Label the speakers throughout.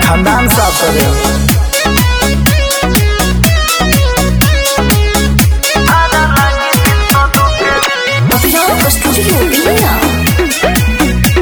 Speaker 1: खानदान साफ करे
Speaker 2: Yo studio Villa.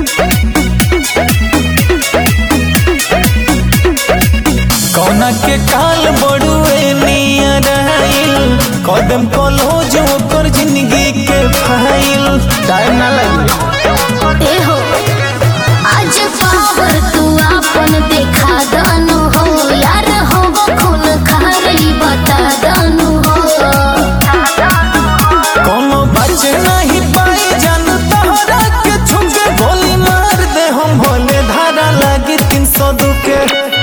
Speaker 1: कौना के काल बड़ुए नियर आइल कदम कलो जो कर जिंदगी के फाइल टाइम ना लगी
Speaker 2: ए हो आज पावर तू आपन देखा दानु हो यार हो खून खारी बता दानु हो
Speaker 1: कोनो बचे नहीं पाई जान तोहरा के छुपे गोली मार दे हम भोले धारा लागी तीन सौ दुके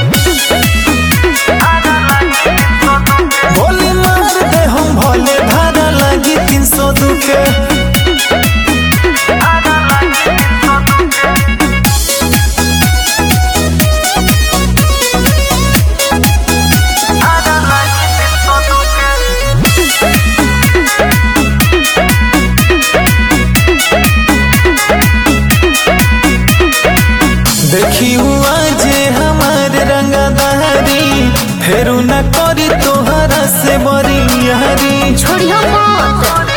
Speaker 1: गोली मार दे हम भोले धारा लागी तीन सौ दुके देखी हुआ जे हमार रंगदारी फेरू न करी तोहरा से बरी यारी
Speaker 2: छोड़ियो मत